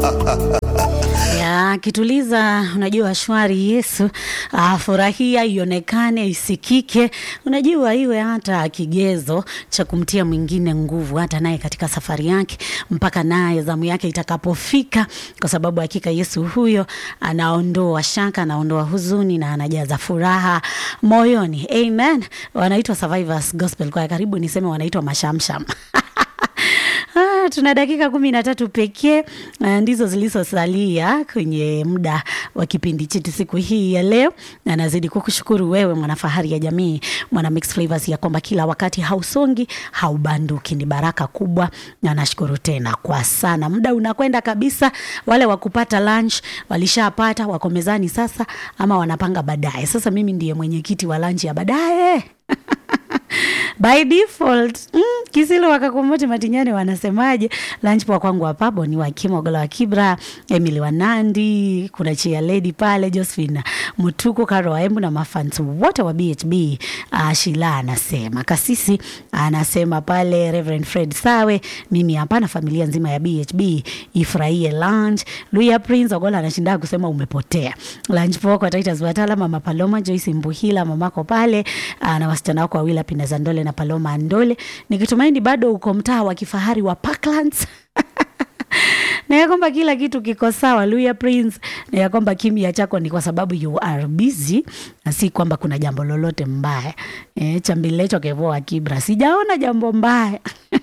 ya kituliza, unajua shwari Yesu. Ah, furahia ionekane, isikike, unajua iwe hata kigezo cha kumtia mwingine nguvu, hata naye katika safari yake, mpaka naye zamu yake itakapofika, kwa sababu hakika Yesu huyo anaondoa shaka, anaondoa huzuni na anajaza furaha moyoni. Amen. Wanaitwa Survivors Gospel Choir, karibu niseme wanaitwa mashamsham Ah, tuna dakika kumi na tatu pekee ah, ndizo zilizosalia kwenye muda wa kipindi chetu siku hii ya leo, na nazidi kukushukuru wewe mwanafahari ya jamii, mwana Mix Flavors, ya kwamba kila wakati hausongi haubanduki. Ni baraka kubwa, na nashukuru tena kwa sana. Muda unakwenda kabisa. Wale wa kupata lunch walishapata, wako mezani sasa, ama wanapanga baadaye. Sasa mimi ndiye mwenyekiti wa lunch ya baadaye by default mm, Kisilo wakakumbuti Matinyani wanasemaje? Lunch kwa kwangu hapa ni wa Kimogola wa Kibra, Emily Wanandi, kuna Chia Lady pale, Josephine Mutuku, Karo Waembu na mafans wote wa BHB. Uh, Shila anasema Kasisi anasema pale, Reverend Fred Sawe, mimi hapa na familia nzima ya BHB ifurahie lunch. Luya Prince Ogola anashinda kusema umepotea. Lunch poa kwa Titus Watala, Mama Paloma, Joyce Mbuhila, mamako pale uh, na wasichana wako wawili Pineza Ndole na Paloma Ndole, nikitumaini bado uko mtaa wa kifahari wa Parklands na ya kwamba kila kitu kiko sawa. Luya Prince, na ya kwamba kimya chako ni kwa sababu you are busy na si kwamba kuna jambo lolote mbaya. E, chambilecho kevoa Kibra, sijaona jambo mbaya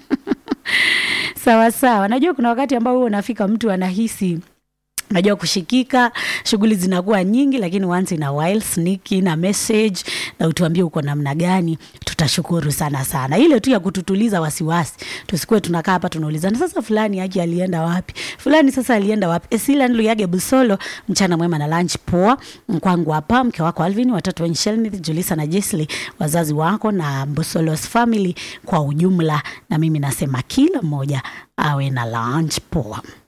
sawa sawa. Najua kuna wakati ambao huo unafika mtu anahisi najua kushikika, shughuli zinakuwa nyingi, lakini once in a while sneak in a message na utuambie uko namna gani, tutashukuru sana sana. Ile tu ya kututuliza wasiwasi, tusikuwe tunakaa hapa tunaulizana, sasa fulani yake alienda wapi, fulani sasa alienda wapi. Esila Nluyage Busolo, mchana mwema na lunch poa kwangu hapa, mke wako Alvin, watoto wenye Shelmith, Julisa na Jesli, wazazi wako na Busolos family kwa ujumla, na mimi nasema kila mmoja awe na lunch poa.